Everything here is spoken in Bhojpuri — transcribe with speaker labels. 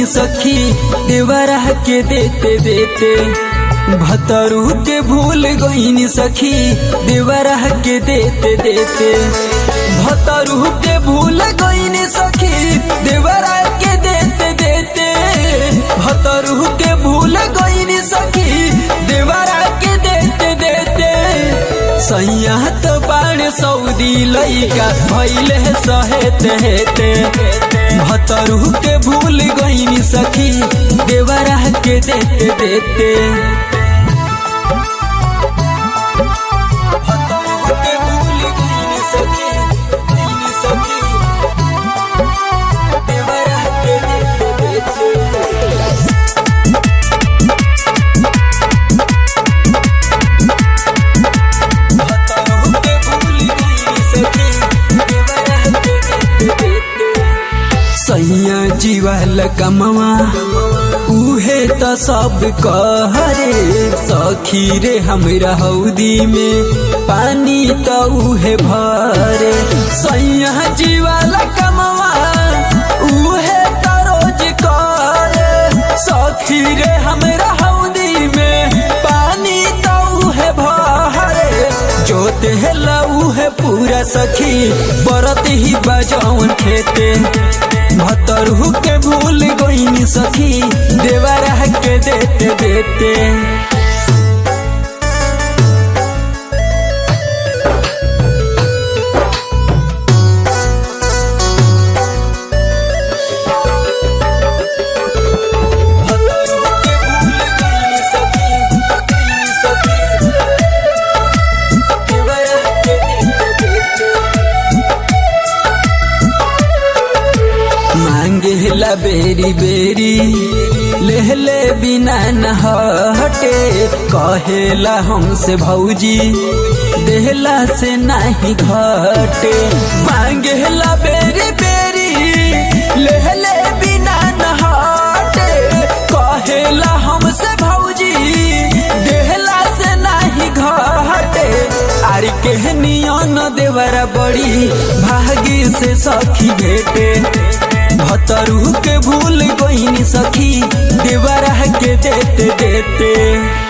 Speaker 1: सखी देवरा के देते देते भतरू के भूल गईनी सखी देवरा के देते देते भतरू के भूल गईनी सखी देवरा के देते देते भतरू के भूल गईनी सखी देवरा के देते देते सैया तो बाण सऊदी लइका भैले सहेते हेते भतरू के भूल गईनी सखी देवरा के देते देते भतरू के भूल गईनी सखी गईनी सखी देवरा के देते देते सैया जीवाल कमवा उहे त सब कहरे सखी रे हमरा हौदी में पानी त उहे भरे सैया जीवाल कमवा उहे त रोज करे सखी रे हमरा हौदी में पानी त उहे भरे जोते हेला उहे पूरा सखी बरत ही बजौन खेते भतरहू के भूल गईनी सखी देवरा के देते देते भतरू के भूल गईनी सखी, गईनी सखी। देवरा के देते देते। मांगेला बेरी बेरी लेहले बिना न हटे कहेला हमसे भौजी देहला से नहीं घटे मांगेला बेरी बेरी लेहले बिना न हटे कहेला हमसे भौजी देहला से नहीं घटे आरी के नियन देवरा बड़ी भागी से सखी भेटे भतरू के भूल गईनी सखी देवरा के देते देते